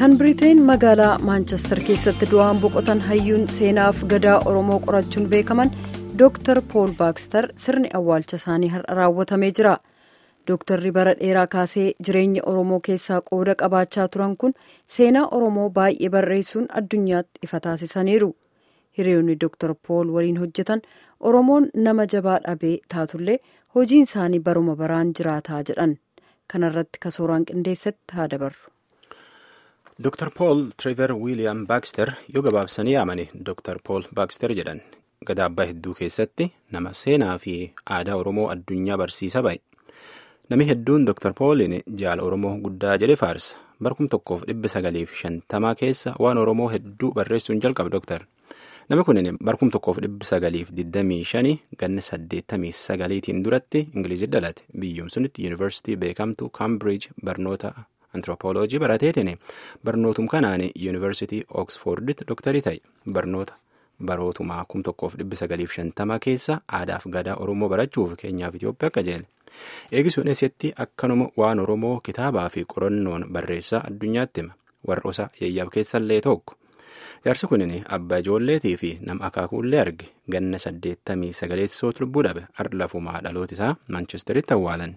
kan biriteen magaalaa maanchestar keessatti du'aan boqotan hayyuun seenaaf gadaa oromoo qorachuun beekaman dooktar pool baakstar sirni awwaalcha isaanii har'a raawwatamee jira dooktarri bara dheeraa kaasee jireenya oromoo keessaa qooda qabaachaa turan kun seenaa oromoo baay'ee barreessuun addunyaatti ifa taasisaniiru hiriyoonni dooktar pool waliin hojjetan oromoon nama jabaa dhabee taatullee hojiin isaanii baruma baraan jiraataa jedhan kanarratti kasooraan qindeessatti haa dabarru. Dr. Paul Trevor William Baxter yoo gabaabsanii yaamani Dr. Paul Baxter jedhan gadaa hedduu keessatti nama seenaa fi aadaa Oromoo addunyaa barsiisa ba'e. Nami hedduun Dr. Paulin jaala Oromoo guddaa jedhe faarsa. Barkum tokkoof dhibba sagaliif shantamaa keessa waan Oromoo hedduu barreessuun jalqabe Dr. Nami kun barkum tokkoof dhibba sagaliif digdamii shanii ganna saddeettamii sagaliitiin duratti Ingilizii dhalate. Biyyoom sunitti yuunivarsiitii beekamtu Cambridge barnoota antiroopooloojii barateetiin barnootum kanaan yuunivarsiitii Oxforditti dooktarii ta'e barnoota barootumaa kum tokkoof dhibba sagaliif shantama keessa aadaaf gadaa Oromoo barachuuf keenyaaf Itoophiyaa akka jeele. Eegisuun eessatti akkanuma waan Oromoo kitaabaa fi qorannoon barreessaa addunyaatti hima. Warra osa yayyaab keessallee tokko. Jaarsi kunin abbaa ijoolleetii fi nama akaakuullee arge ganna saddeettamii sagaleessootu lubbuu dhabe har'a lafumaa dhaloota isaa Maanchesteritti awwaalan.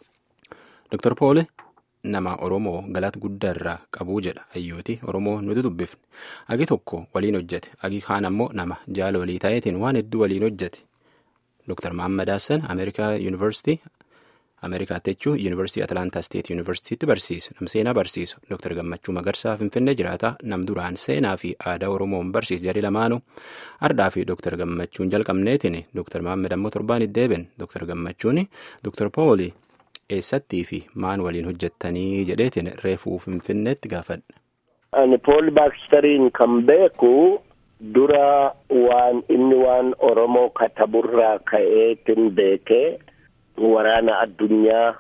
Dr. Poole nama Oromoo galata guddaa irraa qabuu jedha hayyooti Oromoo nuti dubbifne agi tokko waliin hojjete agi kaan ammoo nama jaala walii ta'eetiin waan hedduu waliin hojjete Dr. Mahammad Hassan Ameerikaa Yuunivarsiitii Ameerikaatti jechuun Yuunivarsiitii Atlaantaa Steet Yuunivarsiitiitti barsiisa nam seenaa barsiisu Dr. Gammachuu Magarsaa Finfinnee jiraata nam duraan seenaa fi aadaa Oromoon barsiisa jedhe lamaanuu ardhaa fi Dr. Gammachuun jalqabneetiin Dr. Mahammad ammoo torbaan iddeeben Dr. Gammachuun Dr. Pooli eessattii fi maan waliin hojjettanii jedheetiin reefuu finfinneetti gaafadhe. Ani Pool Baakstariin kan beeku dura waan inni waan Oromoo kataburraa ka'eetin beekee waraana addunyaa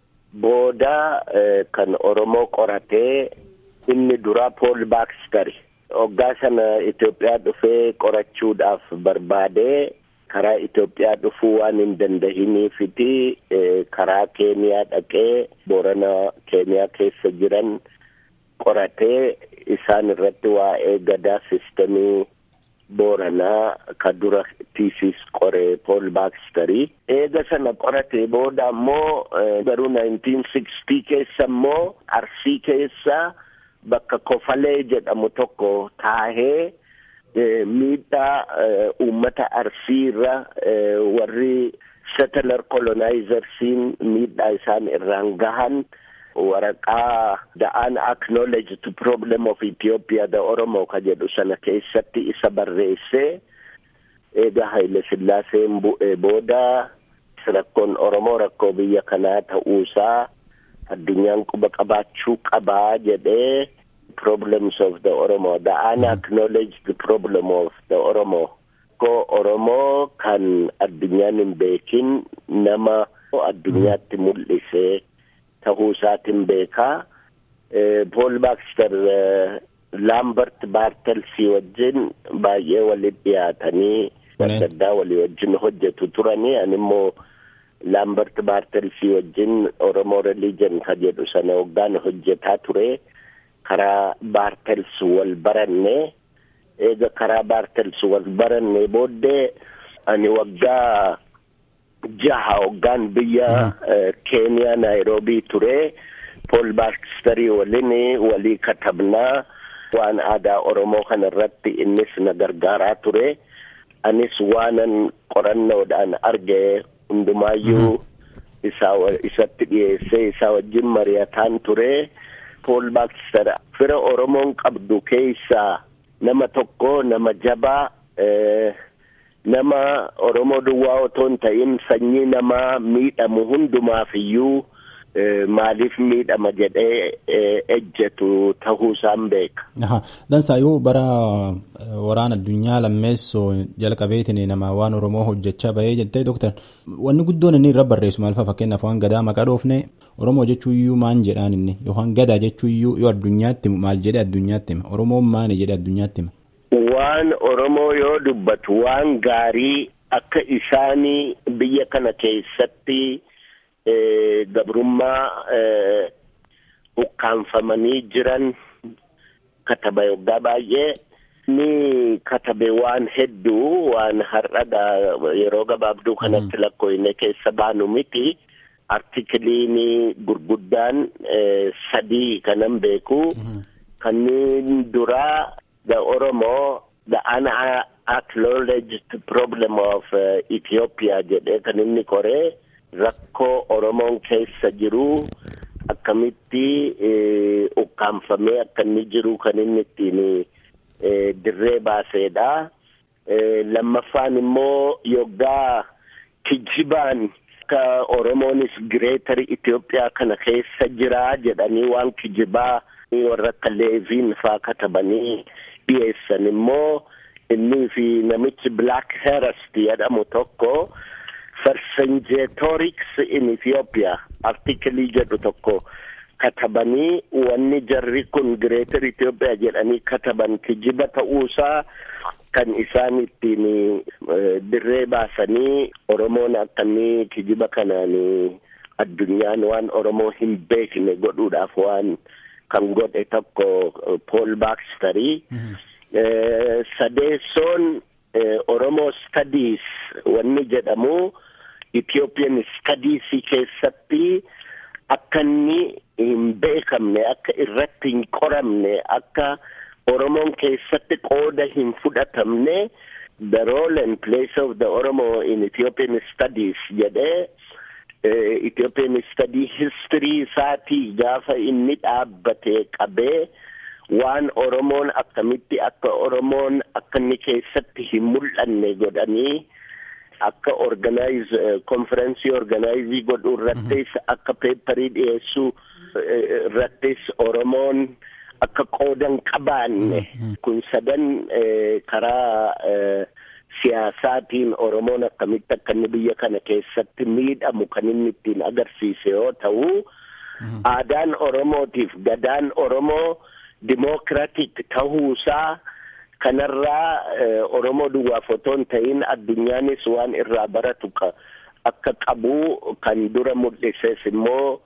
booda kan Oromoo qoratee inni dura Pool Baakstari. Hoggaa sana Itoophiyaa dhufee qorachuudhaaf barbaadee karaa Itoophiyaa dhufuu waan hin dandahiniifiti karaa Keeniyaa dhaqee Boorana Keeniyaa keessa jiran qoratee isaan irratti waa'ee gadaa sistemii Booranaa ka dura tiisiis qoree Pool Baakstarii. Eega sana qoratee booda ammoo garuu 1960 keessa ammoo Arsii keessa bakka Kofalee jedhamu tokko taahee. miidhaa uummata arsiirra warri settler colonizersiin miidhaa isaan irraan gahan waraqaa the unacknowledged problem of Ethiopia the Oromo ka jedhu sana keessatti isa barreessee eega Haile Sillaaseen bu'ee booda rakkoon Oromoo rakkoo biyya kanaa ta'uusaa addunyaan quba qabaachuu qabaa jedhee problems of the Oromo, the unacknowledged problem of the Oromo. Ko Oromoo kan addunyaan hin beekin nama addunyaatti mul'isee tahuu isaatiin beekaa. Paul Baxter Lambert Bartelsii wajjin baay'ee waliin dhiyaatanii adda addaa walii wajjin hojjetu turanii ani immoo Lambert Bartelsii wajjin Oromoo Religion ka jedhu sana waggaan hojjetaa ture. karaa baartels wal baranne eega karaa baartels wal baranne booddee ani waggaa jaha waggaan biyya keeniyaa naayiroobii ture pool baakstarii waliin walii katabnaa waan aadaa oromoo kana irratti innis na gargaaraa ture anis waanan qorannoodhaan arge hundumaayyuu isaa isatti dhiyeessee isaa wajjin mari'ataan ture. Pool Baakster fira Oromoon qabdu keessaa nama tokko nama jabaa nama Oromoo duwwaa otoo hin ta'in sanyii namaa miidhamu hundumaaf iyyuu maaliif miidhama jedhee ejjetu tahuu isaan beeka. Dansaa yoo bara waraana addunyaa lammeessoo jalqabeetiin nama waan Oromoo hojjechaa bahee jettee doktar wanni guddoon inni irra barreessu maal fa'a fakkeenyaaf waan gadaa maqaa dhoofne Oromoo jechuu iyyuu maan jedhaan inni yookaan gadaa jechuu iyyuu yoo addunyaatti maal jedhe addunyaatti hima Oromoon maani jedhe addunyaatti hima. Waan Oromoo yoo dubbatu waan gaarii akka isaanii biyya kana keessatti. gabrummaa ukkaanfamanii jiran kataba yoggaa baay'ee ni katabe waan hedduu waan har'adha yeroo gabaabduu kanatti lakkoofne keessa baanu miti. Artikiliin gurguddaan sadii kanan beeku. Kanneen duraa the Oromoo the unacknowledged problem of uh, Ethiopia jedhee kan inni koree rakkoo Oromoon keessa jiru akkamitti ukkaanfamee akka inni jiru kan inni ittiin dirree baaseedha. Lammaffaan immoo yoggaa kijibaan akka Oromoonis gireetar Itoophiyaa kana keessa jira jedhanii waan kijibaa warra akka Leeviin faa katabanii dhiyeessan immoo innii fi namichi Black Herest jedhamu tokko Vercingetorix in Ethiopia artikelii jedhu tokko katabanii wanni jarri kun gireetar Itoophiyaa jedhanii kataban kijiba ta'uusaa kan isaan ittiin dirree baasanii Oromoon akkamii kijiba kanaan addunyaan waan Oromoo hin beekne godhuudhaaf waan kan godhe tokko Paul Baxterii. Sadeessoon Oromoo Studies wanni jedhamu Ethiopian Studies keessatti akka inni hin beekamne akka irratti hin qoramne akka Oromoon keessatti qooda hin fudhatamne the role and place of the Oromo in Ethiopian Studies jedhee Ethiopian Study history isaatii gaafa inni dhaabbate qabee waan Oromoon akkamitti akka Oromoon akka inni keessatti hin mul'anne godhanii akka organize konferensii organizii godhuu irrattis akka peeparii dhiyeessuu irrattis Oromoon akka qoodan qabaanne kun sadan karaa siyaasaatiin Oromoon akkamitti akka inni biyya kana keessatti miidhamu kan inni ittiin agarsiise yoo ta'u aadaan Oromootiif gadaan Oromoo dimookiraatik ta'uusaa kanarraa Oromoo duwwaaf otoo hin ta'in addunyaanis waan irraa baratu akka qabu kan dura mul'ises immoo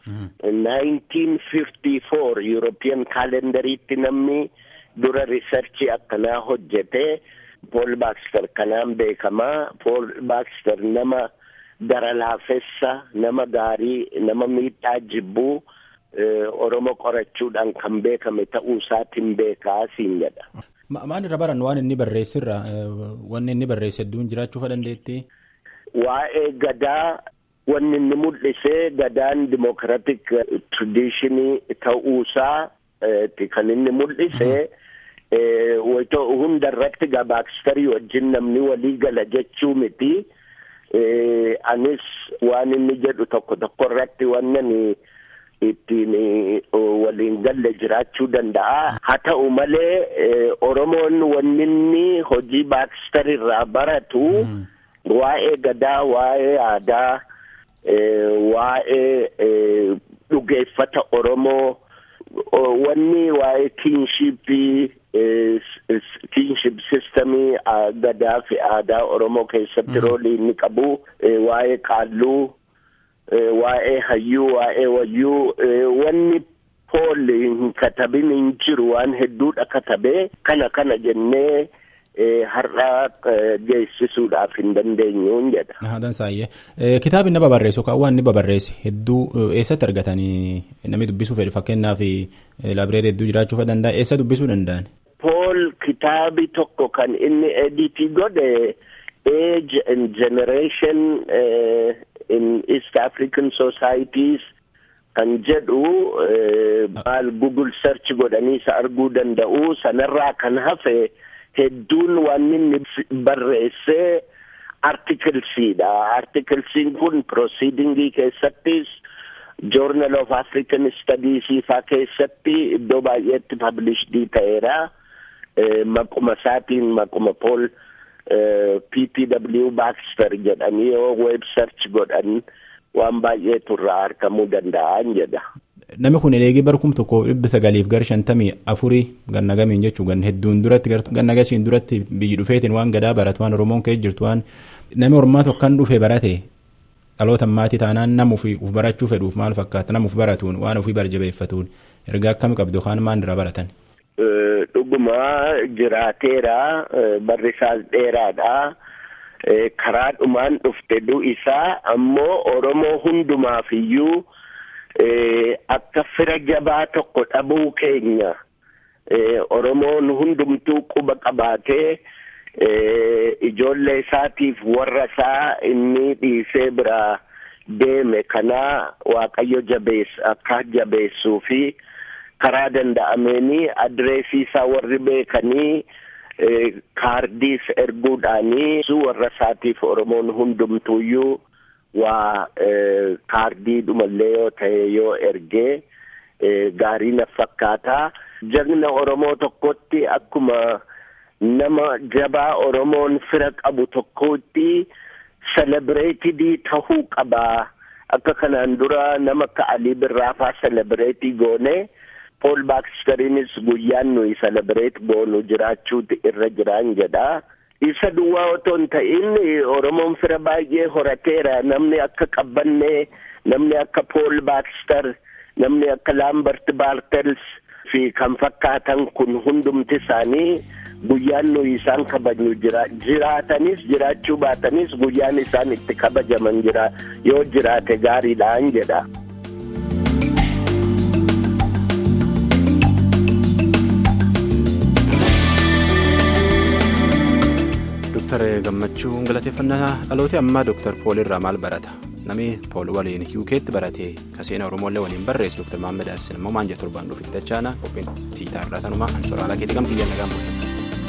1954 European kalendariitti namni dura riisarchii akkanaa hojjete Paul Baxter kanaan beekamaa Paul Baxter nama gara laafessa nama gaarii nama miidhaa jibbuu Oromoo qorachuudhaan kan beekame ta'uu isaatiin beekaa siin jedha. Maal irra baran waan inni barreessirra wanni inni barreesse hedduun jiraachuu dandeetti? Waa'ee gadaa wanni inni mul'ise gadaan dimokiraatik tradishinii ta'uusaa kan inni mul'ise hunda irratti gabaakstarii wajjin namni walii gala jechuu miti. Anis waan inni jedhu tokko tokko irratti wannan ittiin waliin galle jiraachuu danda'a. Haa ta'u malee Oromoon wanni inni hojii baakstarii irraa baratu waa'ee gadaa, waa'ee aadaa, waa'ee dhugeeffata Oromoo, wanni waa'ee kiinshippii, kiinship sistemii gadaa fi aadaa Oromoo keessatti roolii inni qabu, waa'ee qaalluu. waa'ee hayyuu waa'ee wayyuu wanni pool hin katabin hin jiru waan hedduudha katabee kana kana jennee har'a geessisuudhaaf hin dandeenyuun jedha. Haadhan saayyee kitaabni nama barreessu kan waan inni babarreesse hedduu eessatti argatanii namni dubbisuu fedhu fakkeenyaaf laabireerii hedduu jiraachuu danda'a eessa dubbisuu danda'an. Pool kitaabi tokko kan inni editii godhe age and generation in East African societies kan jedhu maal Google search godhanii isa arguu danda'u sanarraa kan hafe hedduun waan inni barreesse artikelsiidha. Artikelsiin kun proceedingii keessattis Journal of African Studies faa keessatti iddoo baay'eetti published ta'eera. Maquma isaatiin maquma Paul PPW Baxter jedhanii yoo web search godhan waan baay'eetu irraa argamuu danda'an jedha. Namni kun eegee barkum tokko dhibba sagaliif gara shantamii afurii ganna gamiin jechuun gan hedduun duratti ganna gasiin duratti biyyi dhufeetiin waan gadaa baratu waan Oromoon ka'ee jirtu waan namni Oromaa tokkan dhufe barate dhaloota maatii taanaan nama uf barachuu fedhuuf maal fakkaata nama uf baratuun waan ofii barjabeeffatuun ergaa akkami qabdu kaan maan irraa baratan. dhuguma jiraateera barri isaas dheeraadha. karaa dhumaan dhufte du'isaa ammoo Oromoo hundumaaf iyyuu akka fira jabaa tokko dhabuu keenya Oromoon hundumtuu quba qabaatee ijoollee isaatiif warra isaa inni dhiisee biraa deeme kanaa Waaqayyo jabeessa akka jabeessuu fi karaa danda'ameeni adreesii isaa warri beekanii. kaardiis erguudhaanii warra isaatiif oromoon hundumtuuyyuu waa kaardii dhumallee yoo ta'e yoo ergee gaarii na fakkaataa jagna oromoo tokkotti akkuma nama jabaa oromoon fira qabu tokkotti selebireetidii tahuu qabaa akka kanaan dura nama akka alii birraafaa selebireetii goone. Pool Baakisteriinis guyyaan nuyi selebireet goonu jiraachuuti irra jiraan jedha. Isa duwwaa otoo hin ta'in Oromoon fira baay'ee horateera. Namni akka Qabbannee, namni akka Pool Baakister, namni akka Laambert Baartels fi kan fakkaatan kun hundumti isaanii guyyaan nuyi isaan kabajnu jira. Jiraatanis jiraachuu baatanis guyyaan isaan itti kabajaman jira. Yoo jiraate gaariidhaan jedha. Dooktar Gammachuu galateeffannaa dhaloota ammaa Dooktar Pool irraa maal barata? Namni Pool waliin UK'tti baratee kaseena Oromoolee waliin barreesse Dooktar Maammed Hassan immoo maal jedhu torbaan dhufitti dachaana qophiin tiitaa irraa tanumaa ansooraalaa keetii kan biyya nagaan bulu.